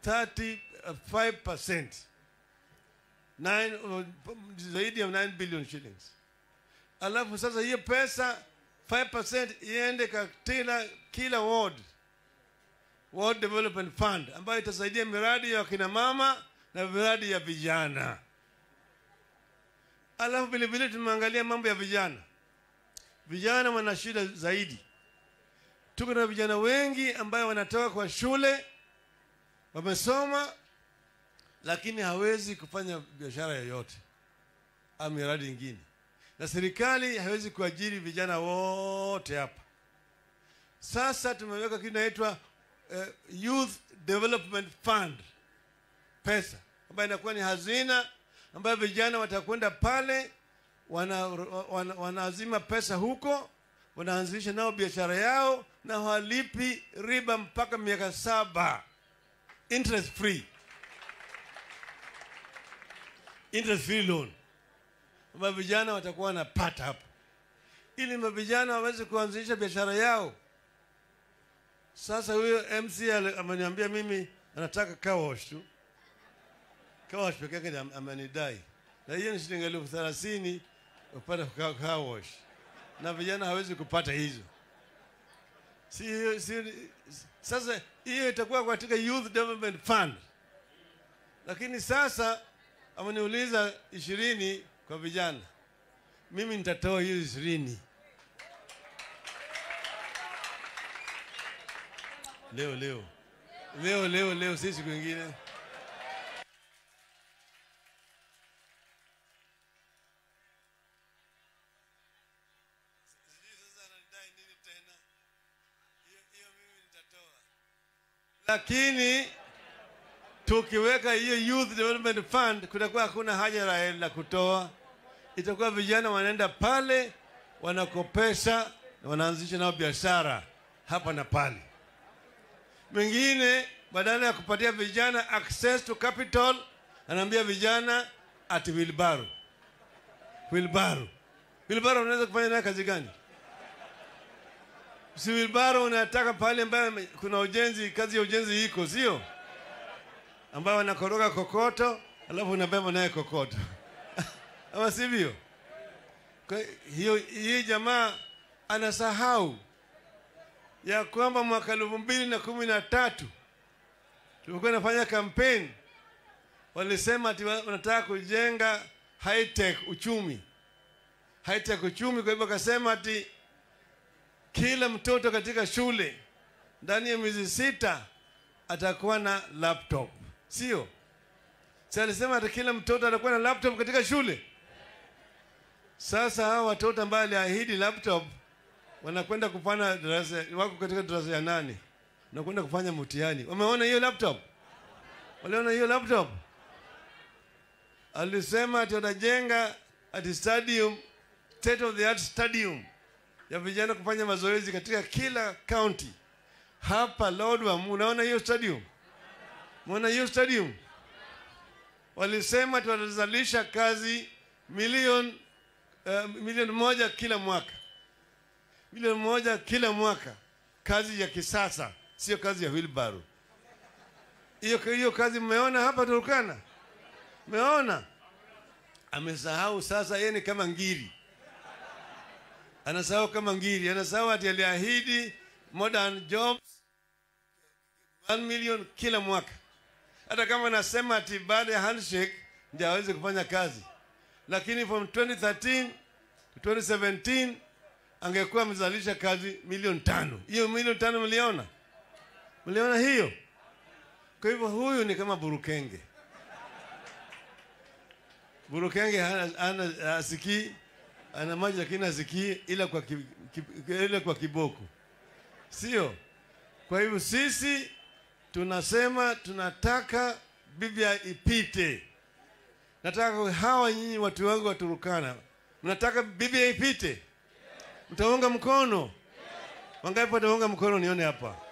35% Nine, uh, zaidi ya 9 billion shillings. Alafu sasa hiyo pesa 5% iende katika kila ward, ward development fund ambayo itasaidia miradi ya kina mama na miradi ya vijana. Alafu vile vile tumeangalia mambo ya vijana. Vijana wana shida zaidi. Tuko na vijana wengi ambayo wanatoka kwa shule, wamesoma, lakini hawezi kufanya biashara yoyote au miradi ingine, na serikali hawezi kuajiri vijana wote hapa. Sasa tumeweka kitu inaitwa uh, Youth Development Fund, pesa ambayo inakuwa ni hazina ambayo vijana watakwenda pale wana, wana, wanaazima pesa huko, wanaanzisha nao biashara yao na hawalipi riba mpaka miaka saba, interest free, interest free loan ambayo vijana watakuwa wanapata hapo, ili mavijana waweze kuanzisha biashara yao. Sasa huyo MC ale- ameniambia mimi anataka car wash tu, car wash peke yake ndiyo amenidai, na hiyo ni shilingi elfu thelathini upate car car wash, na vijana hawezi kupata hizo. Si, hiyo- si, sasa hiyo itakuwa katika Youth Development Fund, lakini sasa ameniuliza ishirini kwa vijana, mimi nitatoa hiyo ishirini leo leo leo leo leo, si siku ingine. Lakini tukiweka hiyo Youth Development Fund, kutakuwa hakuna haja la la kutoa, itakuwa vijana wanaenda pale wanakopesha, wanaanzisha nao biashara hapa na pale mengine badala ya kupatia vijana access to capital, anaambia vijana ati wilbaro. Wilbaro, wilbaro unaweza kufanya naye kazi gani? Si wilbaro unataka pale ambayo kuna ujenzi, kazi ya ujenzi iko, sio ambayo wanakoroga kokoto alafu unabeba naye kokoto ama sivyo? Kwa hiyo hii jamaa anasahau ya kwamba mwaka elfu mbili na kumi na tatu tulikuwa nafanya kampeni, walisema ati wa- wanataka kujenga high tech uchumi, high tech uchumi. Kwa hivyo akasema ati kila mtoto katika shule ndani ya miezi sita atakuwa na laptop, sio? Si alisema ati kila mtoto atakuwa na laptop katika shule. Sasa hawa watoto ambao aliahidi laptop wanakwenda kufanya darasa, wako katika darasa ya nane, wanakwenda kufanya mtihani. Wameona hiyo laptop? Waliona hiyo laptop? Alisema ati watajenga ati stadium, state of the art stadium ya vijana kufanya mazoezi katika kila county. Hapa Lodwar, unaona hiyo stadium? Muona hiyo stadium? Walisema ati watazalisha kazi milioni uh, milioni moja kila mwaka milioni moja kila mwaka, kazi ya kisasa, sio kazi ya wheelbarrow. Hiyo hiyo kazi mmeona hapa Turkana, mmeona. Amesahau sasa, yeye ni kama ngiri, anasahau kama ngiri, anasahau ati aliahidi modern jobs 1 million kila mwaka, hata kama anasema ati baada ya handshake ndio aweze kufanya kazi, lakini from 2013 to 2017 angekuwa amezalisha kazi milioni tano. Hiyo milioni tano mliona? Mliona hiyo? Kwa hivyo huyu ni kama Burukenge. Burukenge hana, hana asikii, ana maji lakini asikii ila kwa, ki, ki, ila kwa kiboko, sio? Kwa hivyo sisi tunasema tunataka Biblia ipite. Nataka hawa nyinyi watu wangu wa Turukana, mnataka Biblia ipite? Mtaunga mkono? Wangapi wataunga mkono? Nione hapa.